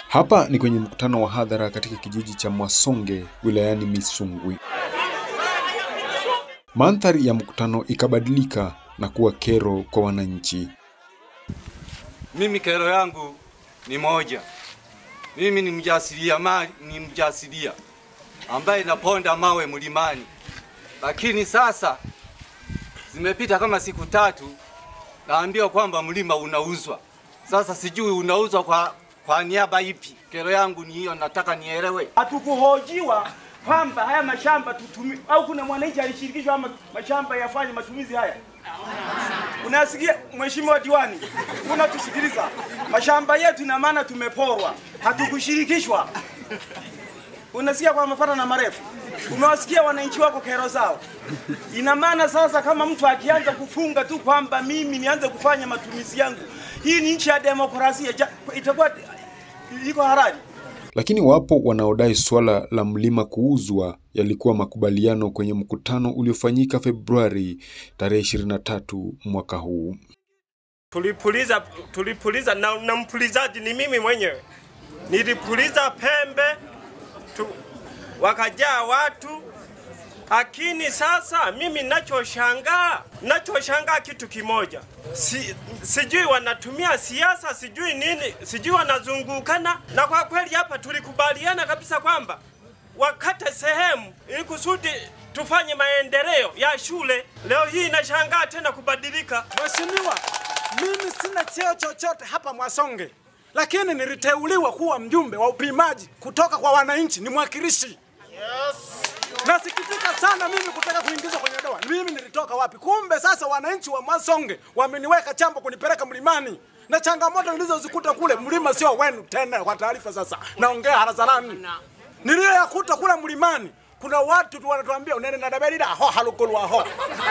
Hapa ni kwenye mkutano wa hadhara katika kijiji cha Mwasonge wilayani Misungwi. Mandhari ya mkutano ikabadilika na kuwa kero kwa wananchi. Mimi kero yangu ni moja. Mimi ni mjasiriamali, ni mjasiria ambaye naponda mawe mlimani, lakini sasa zimepita kama siku tatu, naambiwa kwamba mlima unauzwa. Sasa sijui unauzwa kwa, kwa niaba ipi? Kero yangu ni hiyo, nataka nielewe. hatukuhojiwa kwamba haya mashamba tutumi au kuna mwananchi alishirikishwa ama mashamba yafanye matumizi haya. Unasikia mheshimiwa diwani, unatusikiliza? Mashamba yetu ina maana tumeporwa, hatukushirikishwa. Unasikia kwa mapana na marefu, umewasikia wananchi wako kero zao. Ina maana sasa, kama mtu akianza kufunga tu kwamba mimi nianze kufanya matumizi yangu, hii ni nchi ya demokrasia, ja- itakuwa iko halali. Lakini wapo wanaodai suala la mlima kuuzwa yalikuwa makubaliano kwenye mkutano uliofanyika Februari tarehe 23 mwaka huu. tulipuliza tulipuliza na, na mpulizaji ni mimi mwenyewe. Nilipuliza pembe tu, wakajaa watu, lakini sasa mimi nachoshangaa nachoshangaa kitu kimoja si, sijui wanatumia siasa sijui nini sijui wanazungukana, na kwa kweli hapa tulikubaliana kabisa kwamba wakate sehemu ili kusudi tufanye maendeleo ya shule. Leo hii nashangaa tena kubadilika. Mheshimiwa, mimi sina cheo chochote hapa Mwasonge, lakini niliteuliwa kuwa mjumbe wa upimaji kutoka kwa wananchi, ni mwakilishi. Nasikitika sana mimi kutaka kuingizwa kwenye doa. Mimi nilitoka wapi? Kumbe sasa wananchi wa Mwasonge wameniweka chambo kunipeleka mlimani na changamoto nilizozikuta kule, mlima sio wenu tena. Kwa taarifa sasa, naongea hadharani, niliyoyakuta kule mlimani kuna watu tu wanatuambia unene na daberida ho halukulwa ho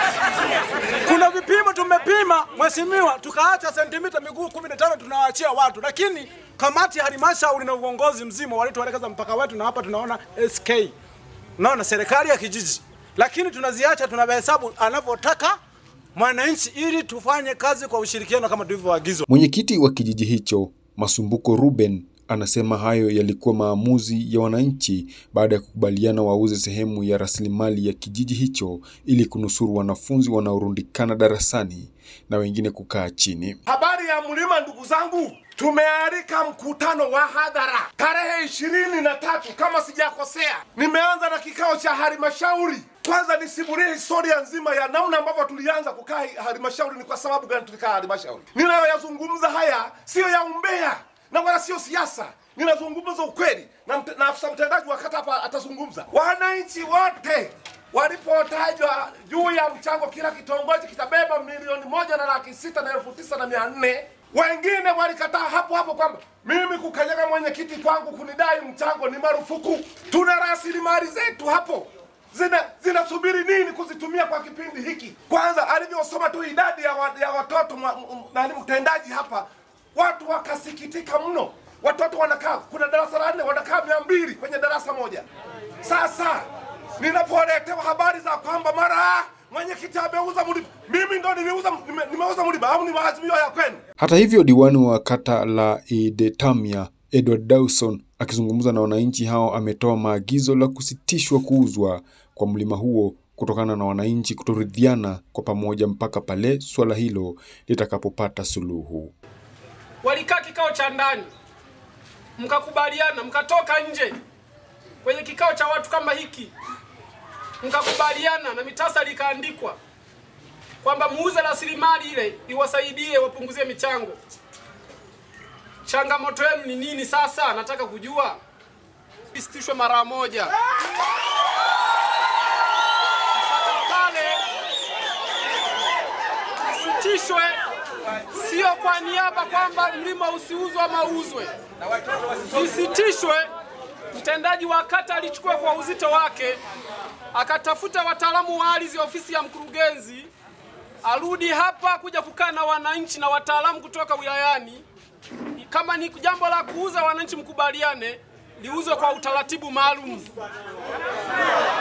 kuna vipimo tumepima mheshimiwa, tukaacha sentimita miguu 15 tunawaachia watu, lakini kamati ya halmashauri na uongozi mzima walituelekeza mpaka wetu, na hapa tunaona SK, naona serikali ya kijiji, lakini tunaziacha tunahesabu anavyotaka mwananchi, ili tufanye kazi kwa ushirikiano kama tulivyoagizwa. Mwenyekiti wa kijiji hicho Masumbuko Ruben anasema hayo yalikuwa maamuzi ya wananchi baada ya kukubaliana wauze sehemu ya rasilimali ya kijiji hicho ili kunusuru wanafunzi wanaorundikana darasani na wengine kukaa chini. Habari ya mlima, ndugu zangu, tumealika mkutano wa hadhara tarehe ishirini na tatu kama sijakosea. Nimeanza na kikao cha halmashauri. Kwanza nisimulie historia nzima ya namna ambavyo tulianza kukaa halmashauri, ni kwa sababu gani tulikaa halmashauri. Ninayoyazungumza haya siyo ya umbea na wala sio siasa, ninazungumza ukweli na, mt na afisa mtendaji wa kata hapa atazungumza. Wananchi wote walipotajwa juu ya mchango, kila kitongoji kitabeba milioni moja na laki sita na elfu tisa na mia nne wengine walikataa hapo hapo kwamba mimi kukanyaga mwenyekiti kwangu kunidai mchango ni marufuku. Tuna rasilimali zetu hapo zina zinasubiri nini kuzitumia kwa kipindi hiki? Kwanza alivyosoma tu idadi ya, wa, ya watoto mwa- m- nani mtendaji hapa, watu wakasikitika mno. Watoto wanakaa, kuna darasa la nne wanakaa mia mbili kwenye darasa moja. Sasa ninapoletewa habari za kwamba mara mwenyekiti ameuza mlima, mimi ndo niliuza, nime, nimeuza mlima au ni maazimio ya kwenu? Hata hivyo, diwani wa kata la Idetamia Edward Dawson akizungumza na wananchi hao ametoa maagizo la kusitishwa kuuzwa kwa mlima huo kutokana na wananchi kutoridhiana kwa pamoja mpaka pale suala hilo litakapopata suluhu. walikaa kikao cha ndani, mkakubaliana, mkatoka nje kwenye kikao cha watu kama hiki, mkakubaliana na mitasari ikaandikwa kwamba muuze rasilimali ile iwasaidie, wapunguzie michango. Changamoto yenu ni nini sasa? Nataka kujua. Isitishwe mara moja pale, isitishwe sio kwa niaba kwamba mlima usiuzwe ama uzwe, isitishwe. Mtendaji wa kata alichukua kwa uzito wake, akatafuta wataalamu wa ardhi, ofisi ya mkurugenzi, arudi hapa kuja kukaa na wananchi na wataalamu kutoka wilayani. Kama ni jambo la kuuza, wananchi mkubaliane liuzwe kwa utaratibu maalum.